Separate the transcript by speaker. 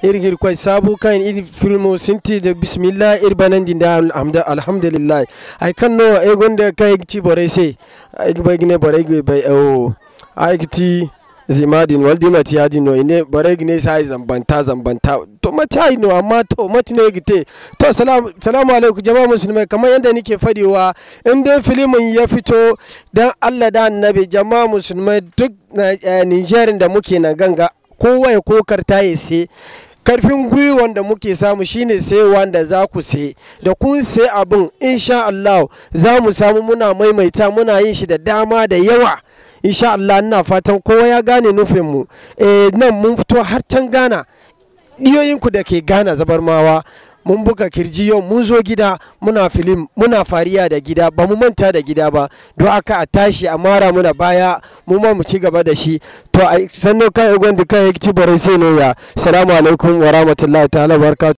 Speaker 1: irgir kwai sabu kan iri filmo sinti da bismillah ir banan din da alhamdulillah ai kan no e gonda kai ci bore se ai bai gine bore bai o ai ti zimadin waldi mati yadi no ine bare gine sai zambanta zambanta to mati no amma to mati ne gite to salamu salamu alaikum jama'a musulmai kamar yadda nake fadewa in dai filimin ya fito dan Allah da annabi jama'a musulmai duk Niger da muke na ganga kowa ya kokarta ya sai karfin gwiwan da muke samu shine sai wanda za ku sai da kun sai abin insha Allah za mu samu muna maimaita muna yin shi da dama da yawa insha Allah ina fatan kowa ya gane nufinmu eh nan mun fito har can Ghana diyoyinku da ke Ghana zabarmawa mun buga kirji yau mun zo gida muna filim muna fariya da gida ba mu manta da gida ba don aka a tashi a mara muna baya mu ma mu ci gaba da shi to a sannan kai gwanda kai ci bare sai no ya salamu alaikum wa rahmatullahi ta'ala barakatuh